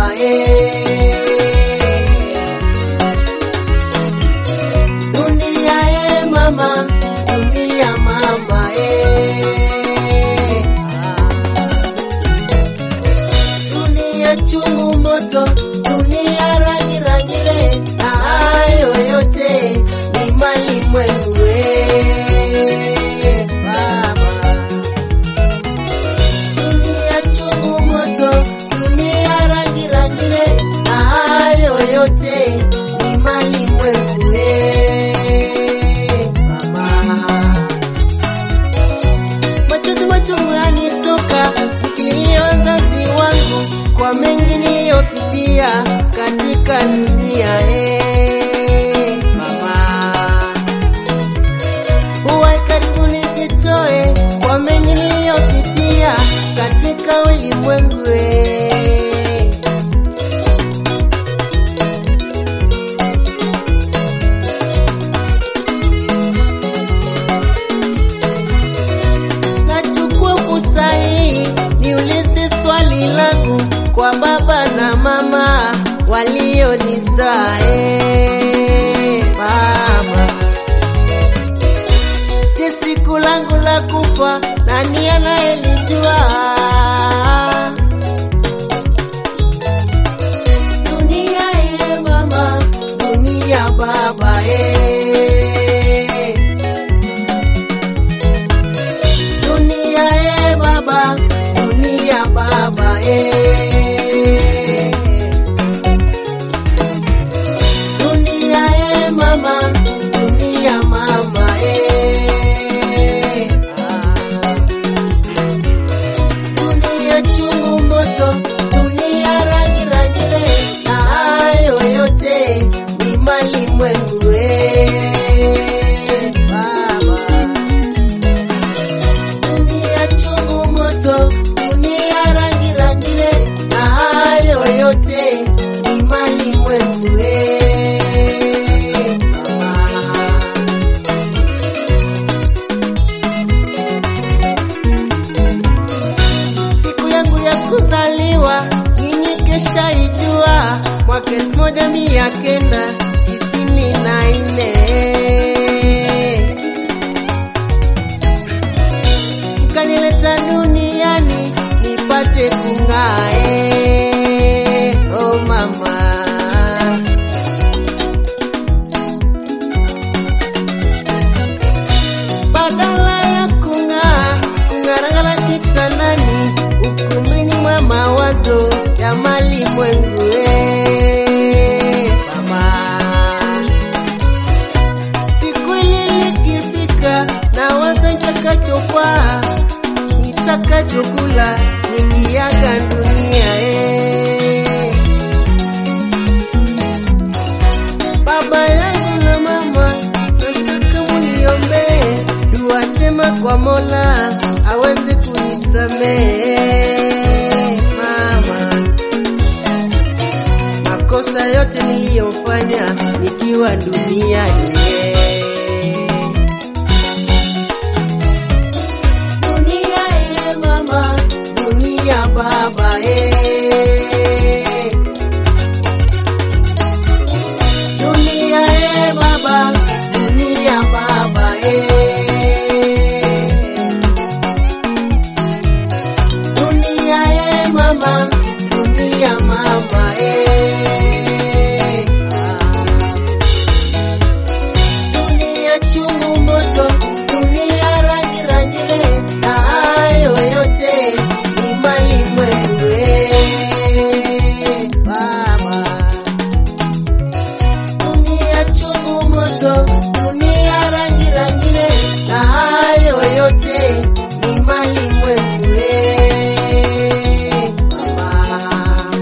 baba eh. Dunia eh mama, dunia mama eh. Ah. Dunia chungu moto, dunia rangi rangile, na hayo yote ni malimwengu eh, baba. Dunia chungu moto, dunia rangi rangile, na hayo yote ni malimwengu eh, baba. Machozi machungu yanitoka nikilia wazazi wangu kwa mengi niliyopitia katika dunia eh, mama. Uwe karibu nijitoe kwa mengi niliyopitia katika ulimwengu eh. Nachukua fursa hii niulize swali langu kwa baba na mama walionizaa eh, mama. Je, siku langu la kufa nani anayelijua? Dunia eh, mama, dunia baba eh. Dunia eh baba, dunia baba eh. Dunia eh mama, dunia mama eh. Ah. Dunia chungu moto, dunia rangi rangile, na hayo yote ni malimwengu eh. Baba. Dunia chungu moto, dunia rangi rangile, na hayo yote ni malimwengu eh, mama. Siku yangu ya kuzaliwa nyinyi kesha ijua, mwaka elfu moja mia kenda tisini na nne mkanileta duniani nipate kung'aa eh, oh mama. Badala ya kung'aa kung'arang'ara kitandani, ukumbini mwa mawazo ya malimwengu eh, mama siku ile likifika na waza nitakachofaa nitakachokula nikiaga dunia eh. Baba yangu na mama, nataka muniombee dua njema kwa Mola aweze kunisamehe mama makosa yote niliyofanya nikiwa duniani. Dunia eh mama, dunia baba eh. Dunia eh baba, dunia baba eh. Dunia eh mama, dunia mama eh. Ah. Dunia chungu moto, dunia rangi rangile, na hayo yote ni malimwengu eh, baba. Dunia chungu moto, dunia rangi rangile, na hayo yote ni malimwengu eh, baba.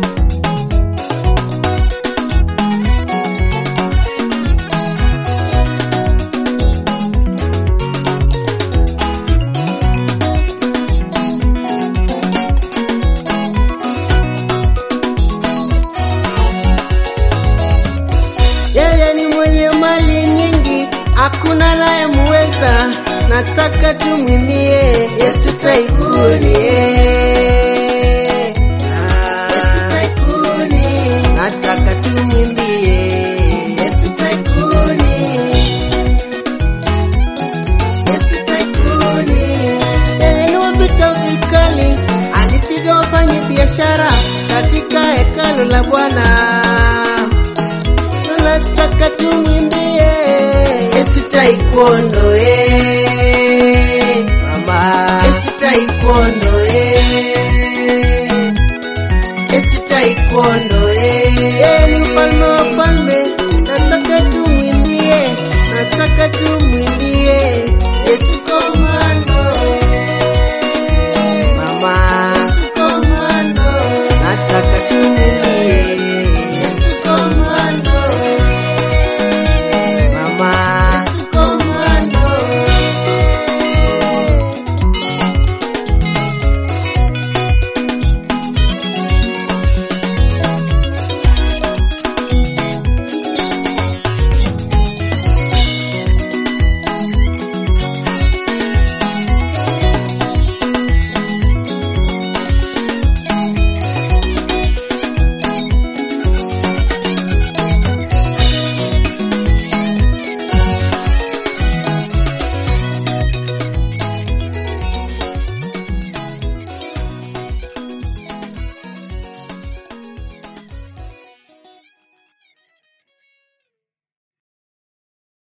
Yeye ni mwenye mali nyingi, hakuna naye muweza. Nataka tumwimbie Yesu taikuni, eh. Yesu taikuni, pendo la Bwana, tunataka tumwimbie Yesu taekwondo eh, mama Yesu taekwondo eh, Yesu taekwondo eh, ni mfalme wa falme, nataka tumwimbie, nataka tum